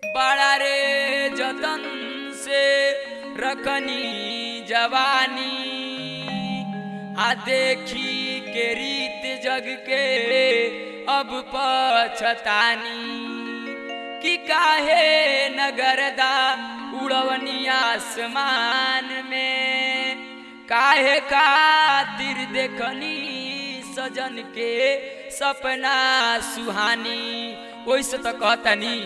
बड़ा रे जतन से रखनी जवानी आ देखी के रीत जग के अब पछतानी कि काहे नगरदा उड़वनी आसमान में काहे खातिर देखनी सजन के सपना सुहानी ओइसे तो कहतनी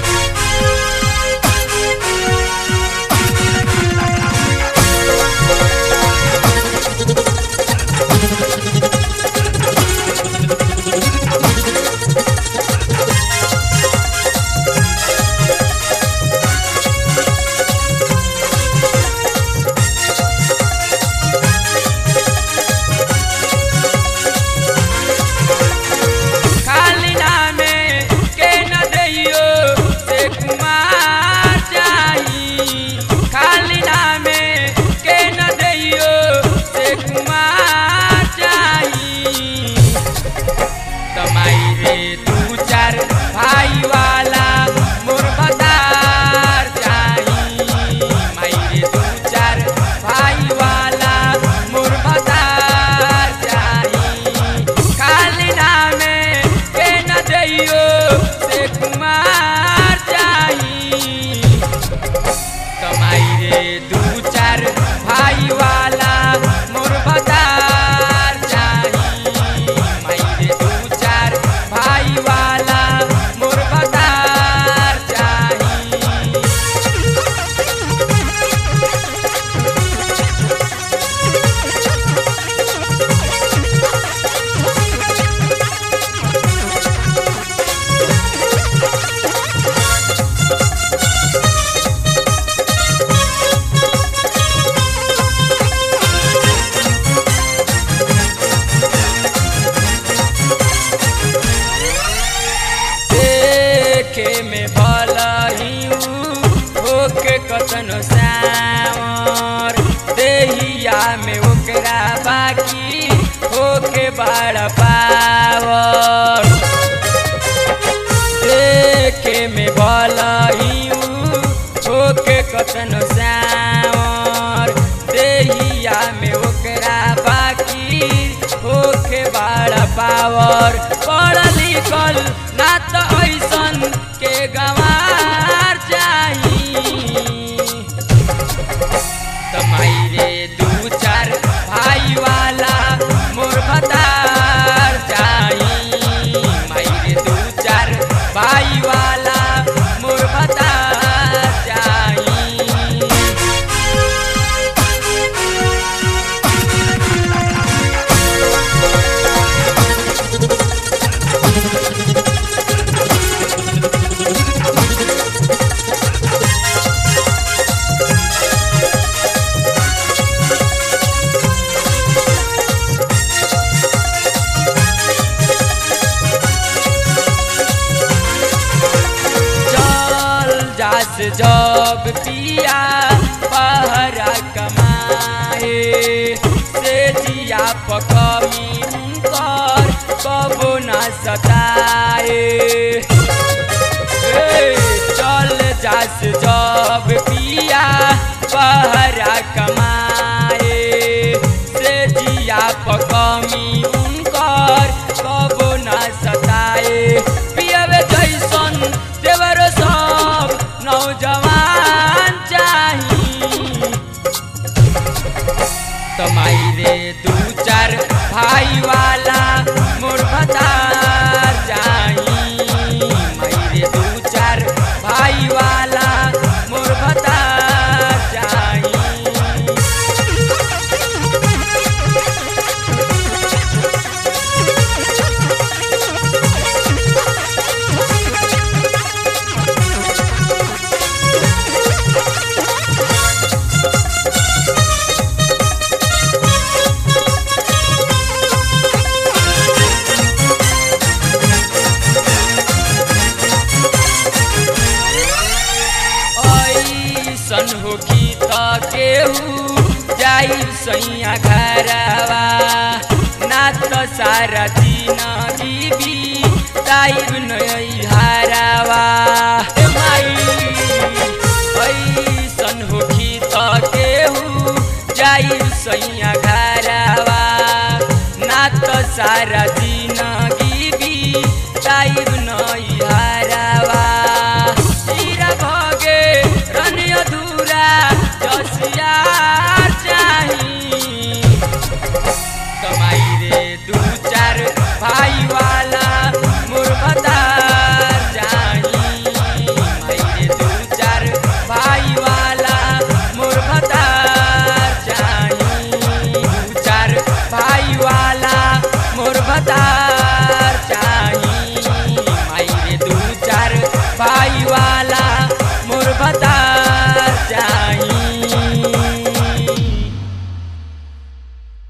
खाली नामे के न दैयो से कुमार चाही खाली नामे के न दैयो से कुमार चाही तमाई रे दू चार भाई वाला मोर भतार चाही माई रे दू चार भाई वाला मोर भतार चाही खाली नामे के न दैयो से कुमार चाही कमाई रे दू चार भाई वाला मोर भतार चाही माई रे दू चार भाई वाला मोर भतार चाही देखे में भलहिउ होके कतनो सावर देहिया में ओकरा बाकी होके बड़ पावर देखे में भलहिउ होके कतनो सावर देहिया में ओकरा बाकी होके बड़ पावर पढ़ लिखल ना तो ऐसन के गंवार चाही तमाई रे दू चार भाई वाला मोर भतार चाही माई रे दू चार भाई वाला मोर भतार चाही चल जास जब पिया पहरा कमाए से जिया पकमी कर कबो न सताए ए, चल जास जब पिया पहरा कमाए से जिया पकमी उनकर कबो न सताए पियवे जैसन देवर सब नौजवान चाही तमाई रे दू चार भाई वाला मोर भतार चाही माई रे दू चार भाई वाला मोर भतार चाही ऐसन होखी त केहू जाई सैया घरवा ना त सारा दिन बीबी ताइब नई हारावा ए माई सैया घरवा ना तो सारा जिंदगी भी जाइब